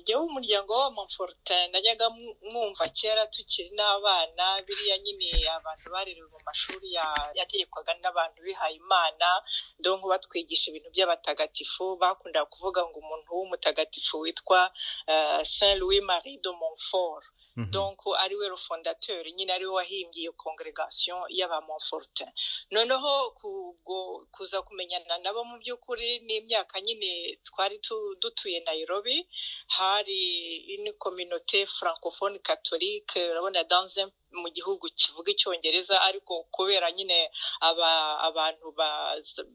jyewe umuryango w'abamamfortin najyaga mwumva kera tukiri n'abana biriya nyine abantu barerewe mu mashuri yategekwaga n'abantu bihaye imana donko batwigisha ibintu by'abatagatifu bakundaga kuvuga ngo umuntu w'umutagatifu witwa saint louis marie de montfort donc ari we rufondateur nyine ari we wahimbye iyo congregation y'abamomfortin noneho kubwo kuza kumenyana nabo mu by'ukuri n'imyaka nyine twari dutuye nairobi hari une communauté francophone catholique urabona dans un mu gihugu kivuga icyongereza ariko kubera nyine aba abantu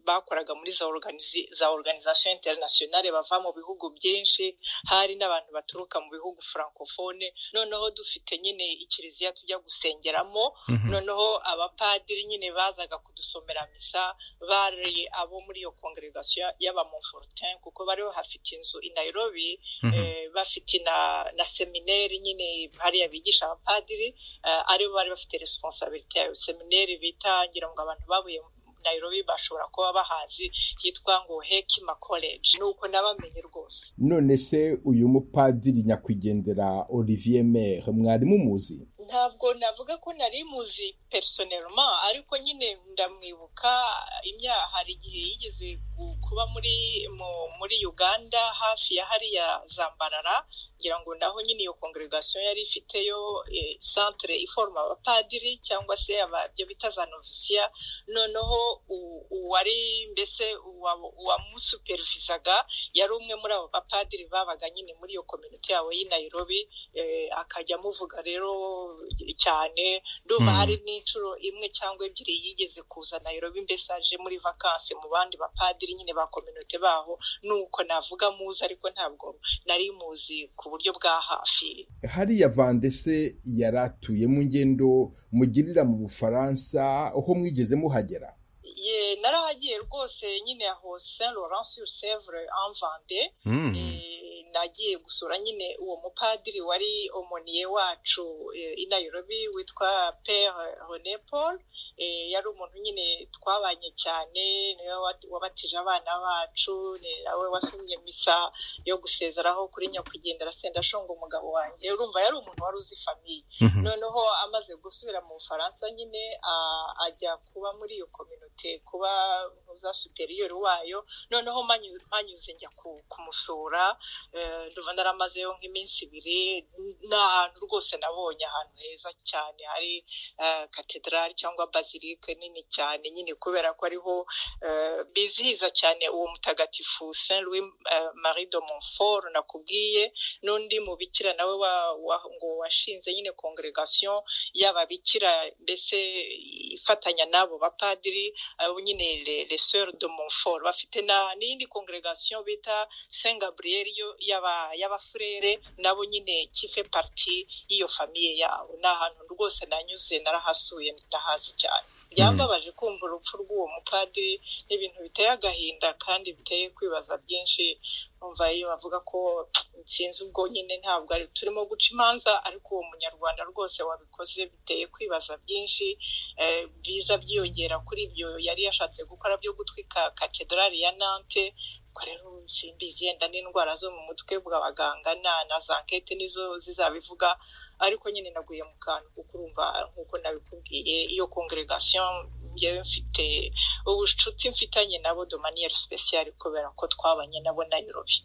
bakoraga muri za organizi za organisation internationale bava mu bihugu byinshi hari n'abantu baturuka mu bihugu francophone noneho dufite nyine ikiliziya tujya gusengeramo mm -hmm. noneho abapadiri nyine bazaga kudusomera misa bari abo muri iyo congregation y'abamonfortin kuko bari bafite inzu i Nairobi mm -hmm. eh, bafite na, na semineri nyine hariya bigisha abapadiri uh, aribo bari bafite responsabilité yayo semineri bita ngira ngo abantu babuye nairobi bashobora kuba bahazi hitwa ngo hekima college nuko nabamenye rwose none se uyu mupadiri nyakwigendera olivier mere mwarimu muzi ntabwo navuga ko nari muzi personelma ariko nyine ndamwibuka imyaha hari igihe yigeze kuba muri muri uganda hafi ya hariya zambarara ngira ngo naho nyine iyo congregation yari ifiteyo centre iforoma abapadiri cyangwa se ababyo bita za novisiya noneho uwari mbese uwamusupervisaga yari umwe muri abo bapadiri babaga nyine muri iyo kominote yabo y'i nairobi akajya amuvuga rero cyane ndumva hari n'inshuro imwe cyangwa ebyiri yigeze kuza nairobi mbese aje muri vakansi mu bandi bapadiri nyine ba kominote baho nuko navuga muzi ariko ntabwo nari muzi ku buryo bwa hafi hariya vandese yari atuye mu ngendo mugirira mu bufaransa aho mwigeze muhagera narahagiye rwose nyine aho saint laurent sur sevre en vande nagiye gusura nyine uwo mupadiri wari omoniye wacu i nairobi witwa pere rene paul yari umuntu nyine twabanye cyane niwe wabatije abana bacu nawe wasomye misa yo gusezeraho kuri nyakwigendera senda ashonga umugabo wanjye urumva yari umuntu wari uzi famiye noneho amaze gusubira mu bufaransa nyine ajya kuba muri iyo kominote kuba ntuza superiyeri wayo noneho mpanyuze njya kumusura nduva naramazeyo nk'iminsi ibiri ni ahantu rwose nabonye ahantu heza cyane hari katedrali cyangwa bazilike nini cyane nyine kubera ko ariho bizihiza cyane uwo mutagatifu saint louis marie de montfort nakubwiye n'undi mubikira nawe ngo washinze nyine congregation y'ababikira mbese ifatanya n'abo bapadiri abo nyine les sœurs de montfort bafite n'indi congregation bita saint gabriel yo y'abafurere nabo nyine kife parti y'iyo famiye yabo ni ahantu rwose nanyuze narahasuye ndahazi cyane byambabaje kumva urupfu rw'uwo mupadiri n'ibintu biteye agahinda kandi biteye kwibaza byinshi umva iyo bavuga ko nsinzi ubwo nyine ntabwo ari turimo guca imanza ariko uwo munyarwanda rwose wabikoze biteye kwibaza byinshi byiza byiyongera kuri ibyo yari yashatse gukora byo gutwika katedrali ya nante rero simbizi yenda n'indwara zo mu mutwe bw'abaganga na na za nkete nizo zizabivuga ariko nyine naguye mu kantu kuko urumva nk'uko nabikubwiye iyo congregation ngewe mfite ubucuti mfitanye nabo domaniyeri special kubera ko twabanye nabo Nairobi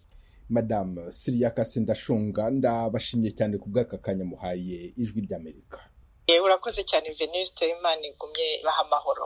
madamu siriya kasi ndashunga ndabashimiye cyane ku bw'aka kanya muhaye ijwi ry'amerika urakoze cyane veniste imana igumye baha amahoro